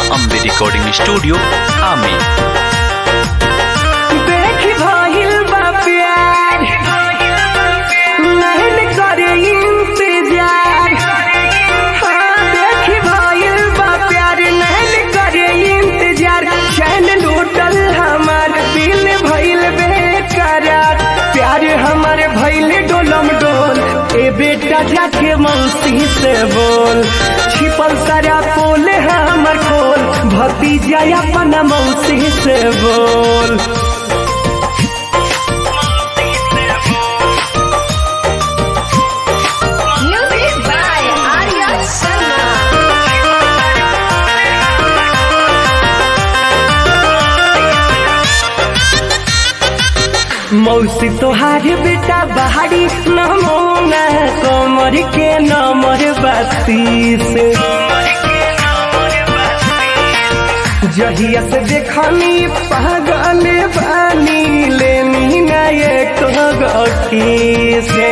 Ambe recording studio आमी देख भइल बा प्यार नहीं करे इंतजार हाँ देख भइल बा प्यार नहीं करे इंतजार चैन लूटल हमार दिल भइल बेकरार प्यार हमार भइल डोलम डोल ए बेटा जाके मौसी से बोल छिपल सारा पोल हमर खोल भतीजा अपना मौसी से बोल Music by Arya Sharma. मौसी तोहार बेटा बहारी नमोना कमर के नमर बत्तीस जहिया से देखनी पागल बानी लेनी ना एक से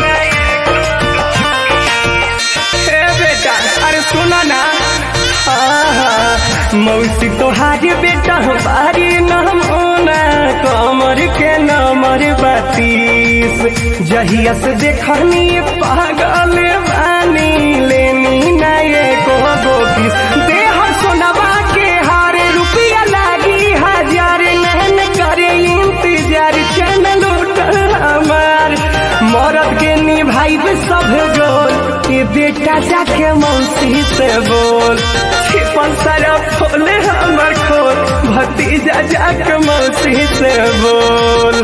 हे बेटा अरे सुना ना आहा, मौसी तोहार बेटा बारी नमोना कमर के नमर बत्तीस जहिया से देखनी पागल बानी लेनी ना एको गोपीस देह सोनवा के हारे रुपया लागी हजार नहन करे इंतजार चैन लूटल हमार मरद के निभाई सब गोल ये बेटा जाके मौसी से बोल छिपल सारा खोले हमर खोल भतीजा जाके मौसी से बोल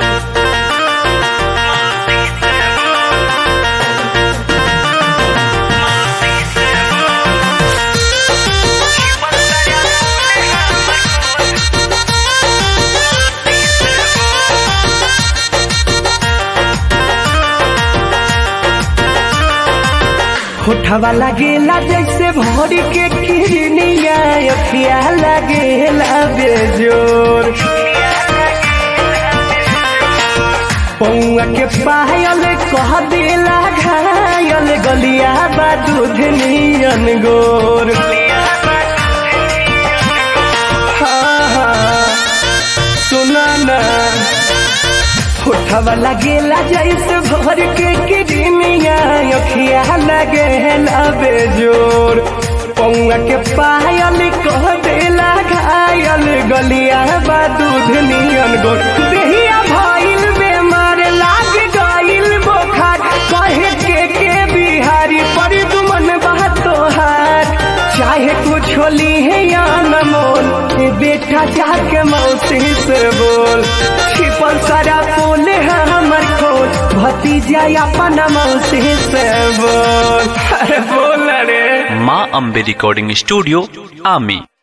होठवा लगेला जैसे भोर के किरनिया अखिया लगेला बेजोर पौआ के पायल कह देला घायल गलिया बा दूध नियन गोर हाँ हाँ सुना ना होठवा लगेला जैसे भर के किडनिया अखिया लगेला बेजोर पौआ के पायल कह देला घायल गलिया बा दूध नियन गोर देहिया भइल बेमार लाग गइल बोखार कहे के के बिहारी पर दुमन बा तोहार चाहे कुछ होली है या न मोल ए बेटा जाके मौसी से बोल छिपल सारा फूल है हमर खोल भतीजा अपना मौसी से बोल अरे बोल रे माँ अम्बे रिकॉर्डिंग स्टूडियो आमी